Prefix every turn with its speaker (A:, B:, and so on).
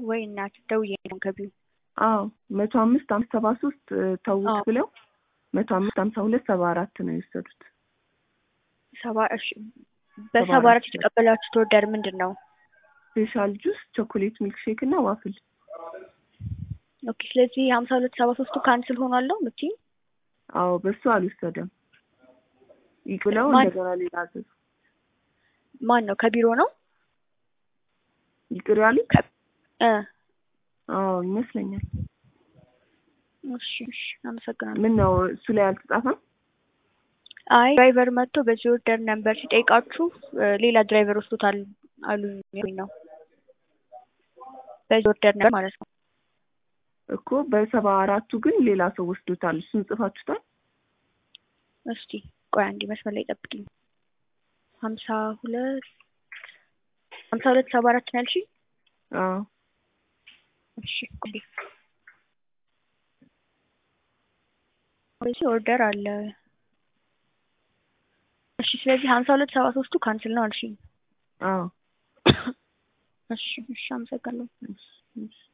A: ወይ እናት ደውዬ ነው ገቢው
B: አዎ መቶ አምስት አምስት ሰባ ሶስት ተውት
A: አዎ።
B: ብለው መቶ አምስት ሀምሳ ሁለት ሰባ አራት ነው የወሰዱት።
A: ሰባ እሺ በሰባ አራት የተቀበላችሁት ኦርደር ምንድን ነው?
B: ስፔሻል ጁስ፣ ቾኮሌት ሚልክ ሼክ እና ዋፍል።
A: ኦኬ ስለዚህ ሀምሳ ሁለት ሰባ ሶስቱ ካንስል ሆኗል ነው የምትይኝ?
B: አዎ በሱ አልወሰደም ይቅ ብለው
A: ማን-
B: እንደገና ሌላ አዘዙ።
A: ማን ነው ከቢሮ ነው?
B: ይቅር ያሉት
A: እ
B: አዎ ይመስለኛል።
A: እሺ እሺ አመሰግናለሁ።
B: ምን ነው እሱ ላይ አልተጻፈም?
A: አይ ድራይቨር መጥቶ በዚህ ኦርደር ነበር ሲጠይቃችሁ እ ሌላ ድራይቨር ወስዶታል አሉኝ የሚል ነው። በዚህ ኦርደር ነበር ማለት ነው።
B: እኮ በሰባ አራቱ ግን ሌላ ሰው ወስዶታል። እሱን ጽፋችሁታል?
A: እስቲ ቆይ አንዴ መስመር ላይ ጠብቂኝ። ሀምሳ ሁለት ሀምሳ ሁለት ሰባ አራት ነው ያልሽኝ?
B: አዎ
A: እሺ ቆይ በዚህ ኦርደር አለ። እሺ ስለዚህ ሀምሳ ሁለት ሰባ ሶስቱ ካንስል ነው አልሽኝ?
B: አዎ
A: እሺ እሺ አመሰግናለሁ።
B: እሺ እሺ